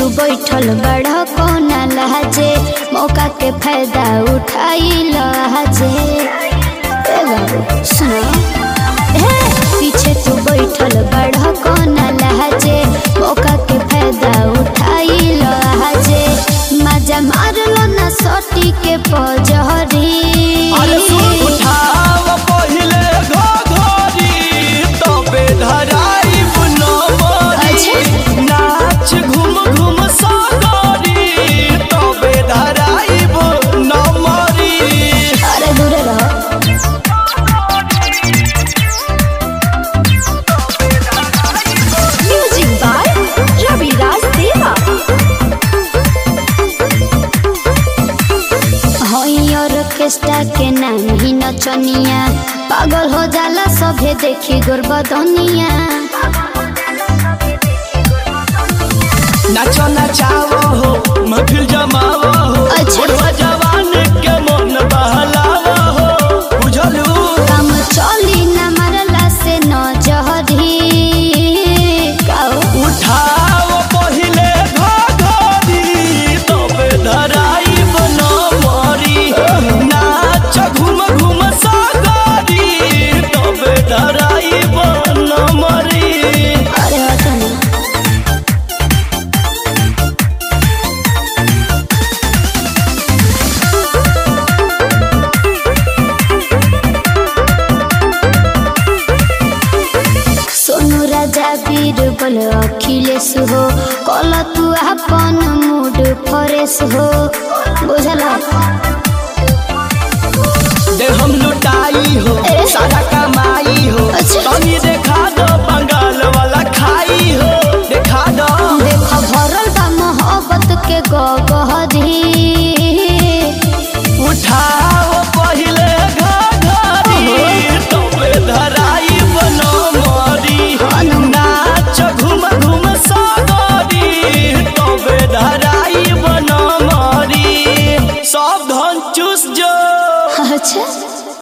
तू बैठल बड़ा कोना लहजे मौका के फायदा उठाई लहजे ए बाबू सुनो ए पीछे तू बैठल बड़ा कोना लहजे मौका के फायदा उठाई लहजे मजा मारलो ना सोटी के पजहरी अरे सुन उठाव पहिले घोघरी तबे धराइब नमरी अच्छा। नाच घूम घूम सगरी तबे धराइब नमरी अरे दूर रहो Music by Ravi Raj Deva. हई ऑर्केस्ट्रा के नाम ही नचनिया पागल हो जाला सभे देखी गोरबदनिया नाचो नचाव हो महफिल जमाव हो अच्छा। बुढ़वा जवान के मन बहलाव हो बुझलू काम चली न मरला से न जहरी गाओ उठाव पहिले घोघरी तबे धराइब नमरी नाच घूम घूम सगरी तबे धराइब नमरी अरे हटो ना सोनू राजा वीर बल अखिलेश हो कल तू अपन मूड फ्रेश हो बुझला दे हम लुटाई हो ए। सारा कमाई